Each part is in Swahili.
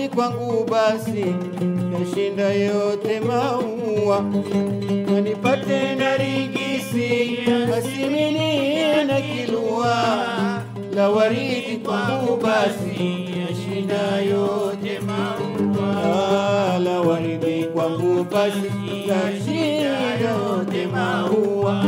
kwangu basi yashinda yote maua, na nipate na rigisi basi mimi na kilua la waridi kwangu basi yashinda yote maua, la waridi kwangu basi yashinda yote maua.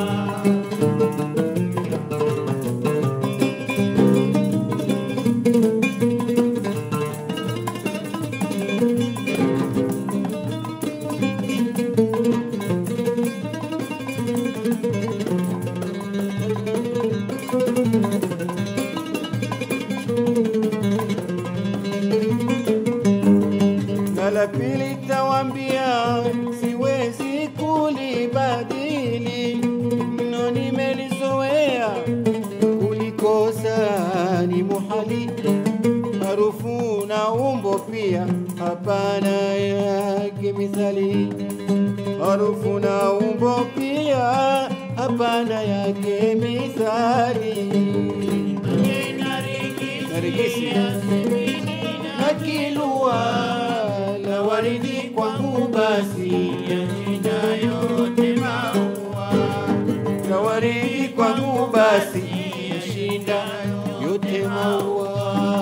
na la pili tawambia, siwezi kulibadili, mno nimelizoea, kulikosa ni muhali, harufu na umbo pia hapana yake mithali, harufu na umbo pia hapana yake mithali. Narigisi na kilua la waridi kwangu basi yashinda yote maua, la waridi kwangu basi yashinda yote maua.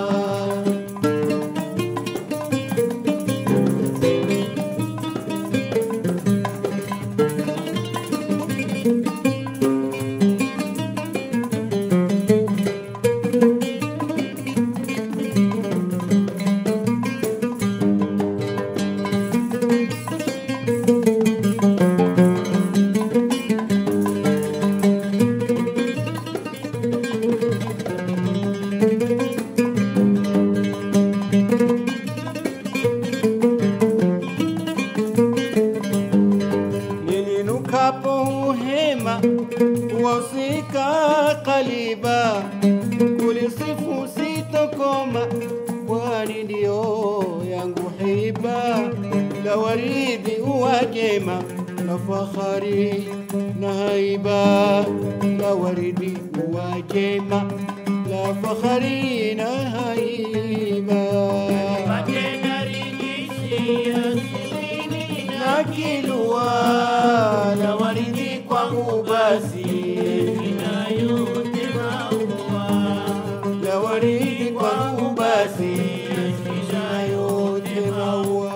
nilinukapo uhema wasika kaliba kulisifu sitokoma kwani ndio yangu hiba la waridi uwajema na fahari na haiba la waridi uwajema la fahari na haiba na kilua la waridi kwangu basi la waridi kwangu basi na yote maua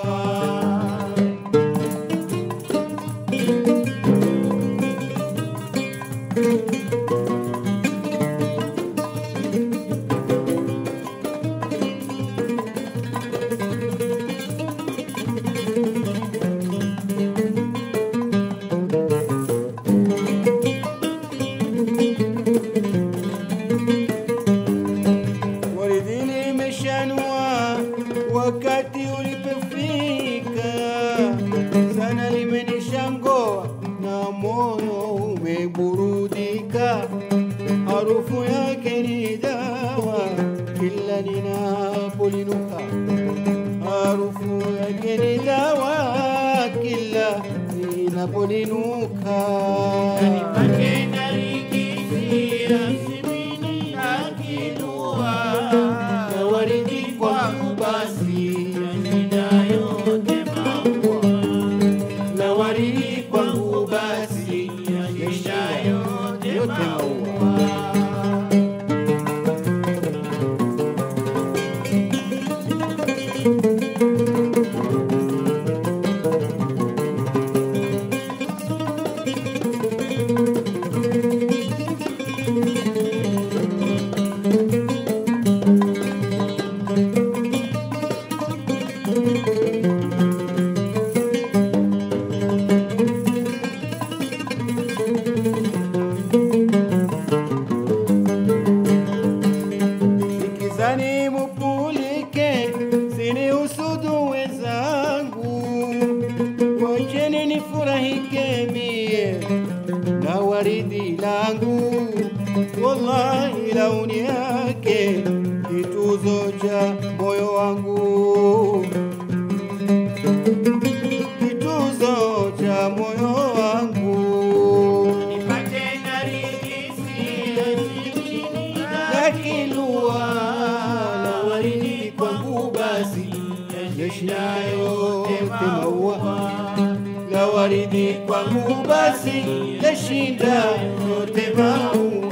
Waridi limeshanua wakati ulipofika, sana limenishangoa na moyo umeburudika. Harufu yake ni dawa kila ninapolinuka, harufu yake ni dawa kila ninapolinuka. Na waridi kwangu basi na waridi kwangu basi yashinda yote maua. Nikizani mupulike sini usudu wezangu, wacheni nifurahike mie na waridi langu, wallahi launi yake kituzo cha moyo wangu, kituzo cha moyo wangu. na kilua la waridi kwangu basi waridhi kwangu basi tashinda yote mau